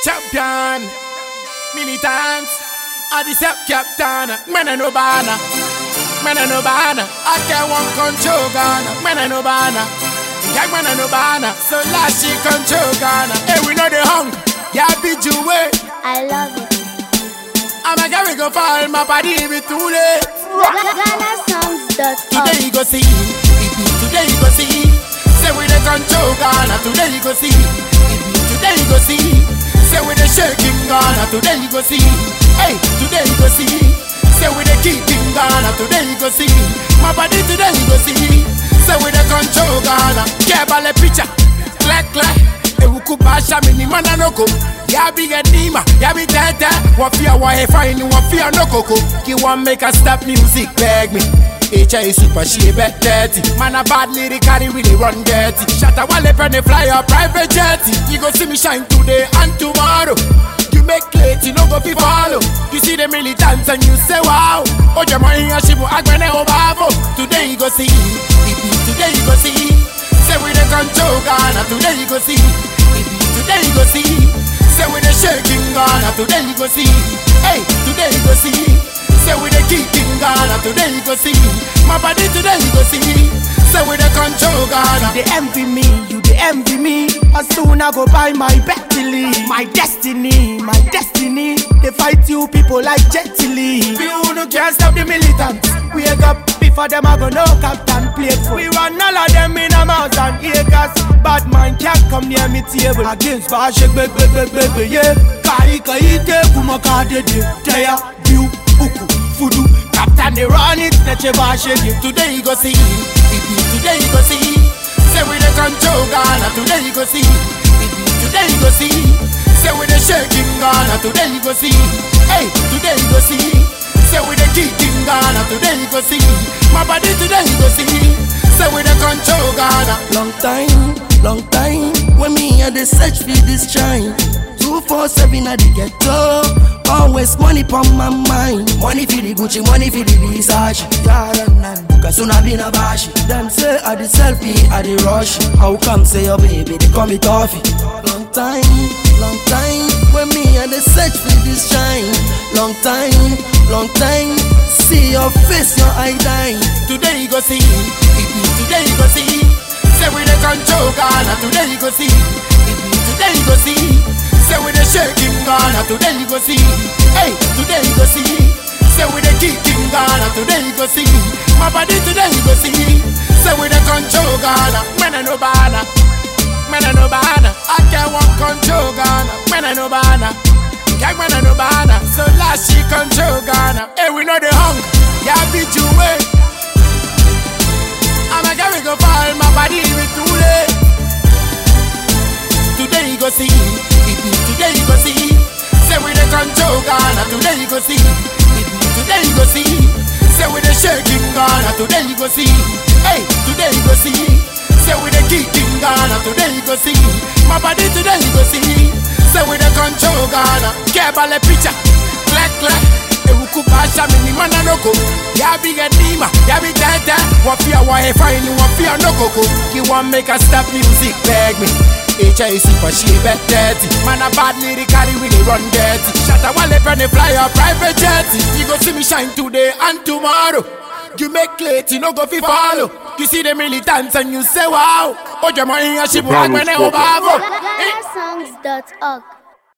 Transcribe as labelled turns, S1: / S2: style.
S1: champion, militant, I the step captain, man and no banner, man and no banner, I can't one control Ghana, man and no banner, gang man and no banner, so last she control Ghana, hey we know the hung, yeah be way,
S2: I love it.
S1: I'm a carry go fall, my body be too late.
S2: GhanaSongs.org.
S1: Today you go see, it be today you go see. Say we the control Ghana, today you go see. It be today you go see. Say we the shaking Ghana, today you go see. Hey, today you go see. Say we the keeping Ghana, today you go see. My body today you go see. Say we the control Ghana. Yeah, bale picture, clack clack. ewukubasha mini mana noko yabi edima yabi tete wafia wa hefaini wafia nokoko ki wan make a stop music beg me HI super she bet dirty Man a bad lyrically really run dirty Shatta wale penny fly a private jet You go see me shine today and tomorrow You make late, you no go fi follow You see the militants and you say wow Oje mo iya shibu agbene obavo Today you go see Ibi today you go see Say we the control Ghana Today you go see Ibi today you go see Say we the shaking Ghana Today you go see Hey today you go see Say we the kicking Ghana Today you go see My body today you go see Say we the control Ghana
S3: They envy me, you they envy me. As soon I go buy my Bentley, my destiny, my destiny. They fight you people like Jet Li. You no can't stop the militants. Wake up before them I go no captain play for. We run all of them in a mouse and acres. Bad man can't come near me table. Against Bashik, baby, baby, baby, yeah. Kai kai te kuma ka dede. Teya, view, uku, fudu. Captain they run it, neche Bashik.
S1: Today you go see Ibi today you go see Say we the control Ghana Today you go see Ibi today you go see Say we the shaking Ghana Today you go see Hey today you go see Say we the kicking Ghana Today you go see My body today you go see Say we the control Ghana
S4: Long time, long time When me and the search for this shine 247 at the ghetto Always money pon my mind Money for the Gucci, money for the Versace Cause soon I been a bashi Them say I the selfie, I the rush How come say your baby, they call me toffee Long time, long time When me and the search for this shine Long time, long time See your face, your eye dying
S1: Today you go see Ibi today you go see Say we the control Ghana Today you go see Ibi today you go see Say we the shaking Ghana Today you go see Hey today you go see Say we the kicking Ghana Today you go see My body today you go see Say we the control Ghana Man and no banner Man and no banner I can't want control Ghana Man and no banner Gang man and no banner So last she control Ghana Hey we know the hung Yeah beat you way I'm a carry go fall, my body be too late. Today you go see, it be today you go see. Say we the control Ghana, today you go see. It be today you go see. Say we the shaking Ghana, today you go see. Hey, today you go see. Say we the kicking Ghana, today you go see. My body today you go see. Say we the control Ghana, kebale picture, clack clack. ewukubasha mini mana noko yabi edima yabi tete wafia wa hefaini wafia nokoko ki wan make a stop music beg me HI super she bet dirty Man a bad lyrically really run dirty Shatta wale penny fly a private jet You go see me shine today and tomorrow You make late, you no go fi follow You see the militants and you say wow Oje mo iya shibu
S5: Brown
S1: agbene
S5: Spotter.
S1: obavo
S2: GhanaSongs.org.